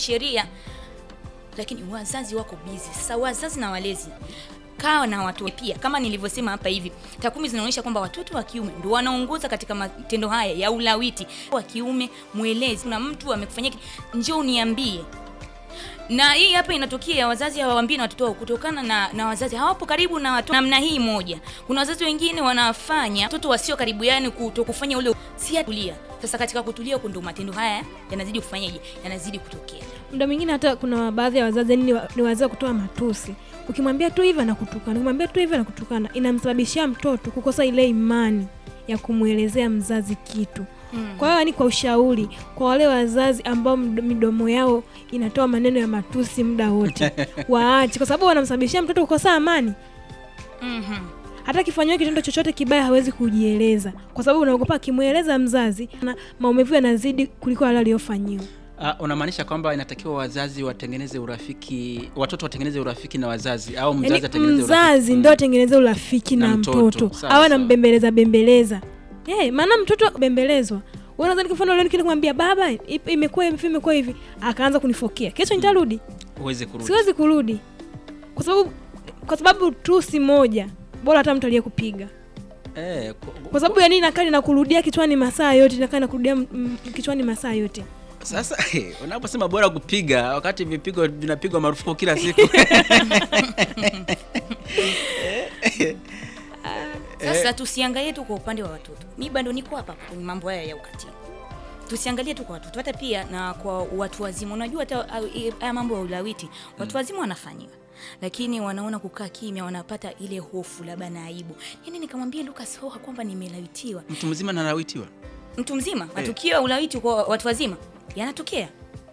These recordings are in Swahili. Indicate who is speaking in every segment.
Speaker 1: sheria, lakini wazazi wako busy. Sasa wazazi na walezi kaa na watu pia, kama nilivyosema hapa hivi, takwimu zinaonyesha kwamba watoto wa kiume ndio wanaongoza katika matendo haya ya ulawiti. Wa kiume mwelezi, kuna mtu amekufanyia, ki- njoo uniambie na hii hapa inatokea wazazi hawaambii na watoto wao kutokana na, na wazazi hawapo karibu na watoto namna hii moja. Kuna wazazi wengine wanafanya watoto wasio karibu, yani kutokufanya ule si kulia. Sasa katika kutulia huko ndio matendo haya yanazidi kufanyaje, yanazidi kutokea.
Speaker 2: muda mwingine hata kuna baadhi ya wazazi yani ni wa- ni wazee wa kutoa matusi ukimwambia tu hivi anakutukana ukimwambia tu hivi anakutukana inamsababishia mtoto kukosa ile imani ya kumwelezea mzazi kitu kwa hiyo yani kwa ushauri kwa wale wazazi ambao md- midomo yao inatoa maneno ya matusi muda wote waache kwa sababu wanamsababishia mtoto kukosa amani
Speaker 1: Mhm.
Speaker 2: hata akifanyiwa kitendo chochote kibaya hawezi kujieleza kwa sababu unaogopa akimweleza mzazi na maumivu yanazidi kuliko wale aliyofanyiwa
Speaker 3: Uh, unamaanisha kwamba inatakiwa wazazi watengeneze urafiki, watoto watengeneze urafiki na wazazi au mzazi
Speaker 2: yani
Speaker 3: atengeneze
Speaker 2: mzazi
Speaker 3: urafiki?
Speaker 2: ndo atengeneze urafiki na,
Speaker 3: Na
Speaker 2: mtoto,
Speaker 3: mtoto. Sawa,
Speaker 2: awe
Speaker 3: sawa.
Speaker 2: anambembeleza bembeleza hey, maana mtoto bembelezwa Wewe unadhani kwa mfano leo nikienda kumwambia baba ip- imekuwa hivi imekuwa hivi akaanza kunifokea kesho nitarudi
Speaker 3: Uweze kurudi.
Speaker 2: siwezi kurudi kwa sababu kwa sababu tusi moja bora hata mtu aliyekupiga
Speaker 3: Eh, ku-
Speaker 2: kwa sababu yani inakaa inakurudia kichwani masaa yote inakaa inakurudia m- m- kichwani masaa yote
Speaker 3: Sasa unaposema bora kupiga wakati vipigo vinapigwa marufuku kila siku.
Speaker 1: Sasa tusiangalie tu kwa upande wa watoto. Mi bado niko hapa hapa kwenye mambo haya ya ukatili. Tusiangalie tu kwa watoto, hata pia na kwa watu wazima. Unajua hata au- i- haya mambo ya ulawiti watu wazima wanafanyiwa, lakini wanaona kukaa kimya, wanapata ile hofu labda na aibu. Yani nikamwambia Lucas Hoha kwamba nimelawitiwa.
Speaker 3: Mtu mzima analawitiwa.
Speaker 1: Mtu mzima, matukio ya ulawiti kwa watu wazima yanatokea,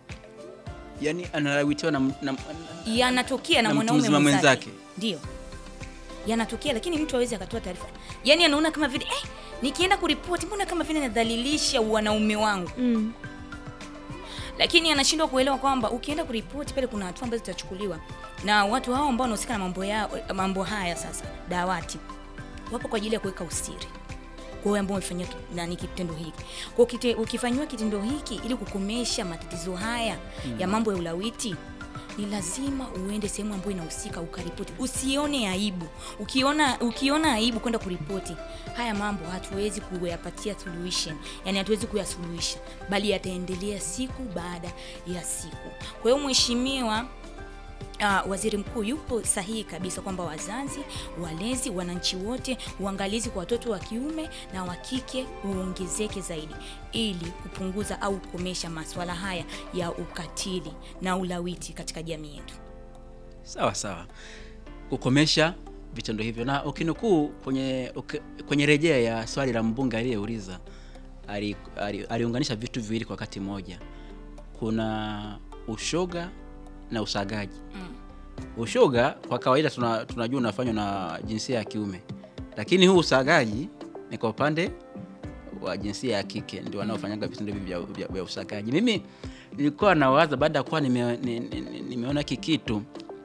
Speaker 3: Yaani analawitiwa na, na,
Speaker 1: yanatokea na,
Speaker 3: Na mtu
Speaker 1: mwanaume
Speaker 3: mzima
Speaker 1: mwenzake,
Speaker 3: mwenzake.
Speaker 1: ndio yanatokea, lakini mtu hawezi akatoa taarifa. Yani anaona kama vile eh, nikienda kuripoti, mbona kama vile nadhalilisha wanaume wangu
Speaker 2: mm.
Speaker 1: lakini anashindwa kuelewa kwamba ukienda kuripoti pale kuna hatua ambazo zitachukuliwa na watu hao ambao wanahusika na mambo ya mambo haya. Sasa dawati wapo kwa ajili ya kuweka usiri kwa wale ambao wamefanyia ki- nani kitendo hiki. Kwa kite, ukifanyiwa kitendo hiki ili kukomesha matatizo haya ya mambo ya ulawiti ni lazima uende sehemu ambayo inahusika ukaripoti. Usione aibu. Ukiona ukiona aibu kwenda kuripoti, haya mambo hatuwezi kuyapatia solution, yani hatuwezi kuyasuluhisha, bali yataendelea siku baada ya siku. Kwa hiyo mheshimiwa Uh, waziri mkuu yupo sahihi kabisa kwamba wazazi, walezi, wananchi wote, uangalizi kwa watoto wa kiume na wa kike uongezeke zaidi ili kupunguza au kukomesha masuala haya ya ukatili na ulawiti katika jamii yetu.
Speaker 3: sawa sawa, kukomesha vitendo hivyo. Na ukinukuu kwenye uke- kwenye rejea ya swali la mbunge aliyeuliza, ali- ali- aliunganisha vitu viwili kwa wakati mmoja, kuna ushoga na usagaji. Ushoga kwa kawaida tuna, tunajua unafanywa na jinsia ya kiume, lakini huu usagaji ni kwa upande wa jinsia ya kike ndio wanaofanyaga vitendo hivi vya, vya, vya usagaji. Mimi nilikuwa nawaza baada ya kuwa nime, ni- ni- ni- nimeona hiki kitu,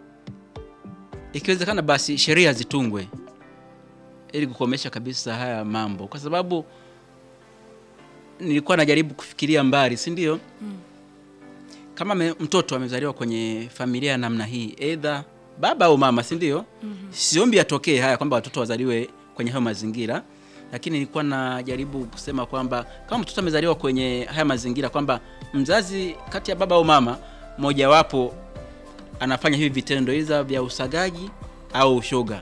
Speaker 3: ikiwezekana basi sheria zitungwe ili kukomesha kabisa haya mambo, kwa sababu nilikuwa najaribu kufikiria mbali, si ndio? Kama me, mtoto amezaliwa kwenye familia ya namna hii, aidha baba au mama, si ndio? Siombi atokee haya kwamba watoto wazaliwe kwenye hayo mazingira, lakini nilikuwa najaribu kusema kwamba kama mtoto amezaliwa kwenye haya mazingira, kwamba mzazi kati ya baba au mama mojawapo anafanya hivi vitendo iza vya usagaji au ushoga,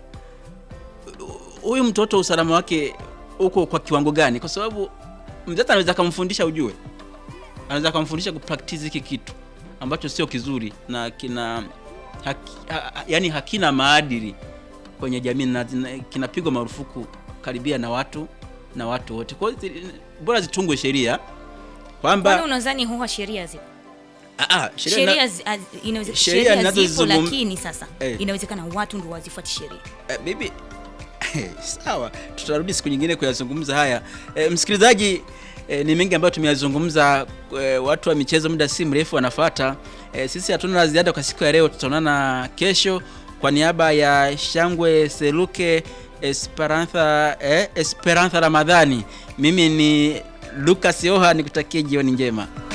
Speaker 3: huyu mtoto usalama wake uko kwa kiwango gani? Kwa sababu mzazi anaweza akamfundisha, ujue, anaweza akamfundisha kupractice hiki kitu ambacho sio kizuri na kina haki, ha, yani hakina maadili kwenye jamii na zina- kinapigwa marufuku karibia na watu na watu wote. Kwa hiyo zi- bora zitungwe sheria
Speaker 1: Kwani
Speaker 3: kwamba
Speaker 1: unadhani huwa sheria zipo?
Speaker 3: ah, ah, sheria na-
Speaker 1: Sheria zi- az- inaweze-
Speaker 3: sheria
Speaker 1: sheria zipo,
Speaker 3: ninazozizungum-
Speaker 1: lakini sasa
Speaker 3: Eh.
Speaker 1: inawezekana watu ndio wazifuati sheria.
Speaker 3: Eh, bibi sawa, tutarudi siku nyingine kuyazungumza haya. Eh, msikilizaji, eh, ni mengi ambayo tumeyazungumza. Eh, watu wa michezo muda si mrefu wanafuata. Eh, sisi hatuna la ziada kwa siku ya leo, tutaonana kesho. Kwa niaba ya Shangwe Seluke Esperantha, eh, Esperantha Ramadhani, mimi ni Lucas Yoha, nikutakie jioni njema.